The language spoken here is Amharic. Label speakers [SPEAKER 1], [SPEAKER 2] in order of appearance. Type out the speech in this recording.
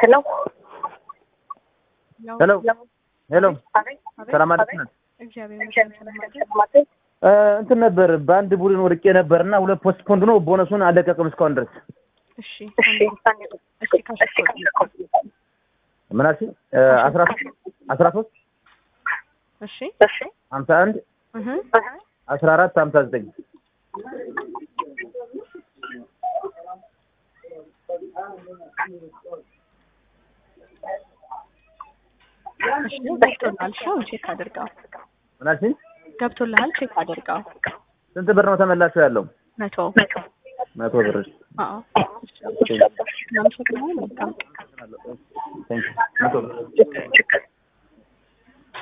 [SPEAKER 1] ሄሎ
[SPEAKER 2] ሄሎ ሄሎ
[SPEAKER 1] አቤት
[SPEAKER 2] ሰላም አለክናት
[SPEAKER 3] እግዚአብሔር ይመስገን።
[SPEAKER 2] እንትን ነበር በአንድ ቡድን ወድቄ ነበር እና ሁለት ፖስት ፖንድ ነው ቦነሱን አለቀቅም እስካሁን ድረስ
[SPEAKER 3] እሺ
[SPEAKER 1] እሺ
[SPEAKER 3] እሺ ካሽ
[SPEAKER 2] ምን አልሽኝ አስራ ሶስት አስራ ሶስት
[SPEAKER 3] እሺ
[SPEAKER 1] እሺ
[SPEAKER 2] ሀምሳ አንድ
[SPEAKER 3] እህ
[SPEAKER 2] አስራ አራት ሀምሳ ዘጠኝ
[SPEAKER 3] እሺ ገብቶልሃል። እሺ አሁን ቼክ አድርገው።
[SPEAKER 2] ምን አልሽኝ
[SPEAKER 3] ገብቶልሃል። ቼክ አድርገው።
[SPEAKER 2] ስንት ብር ነው ተመላሹ ያለው
[SPEAKER 3] መቶ
[SPEAKER 2] መቶ ብር
[SPEAKER 3] አዎ እሺ አመሰግናለሁ። መልካም
[SPEAKER 2] ቴንክ መቶ ብር
[SPEAKER 1] ችግር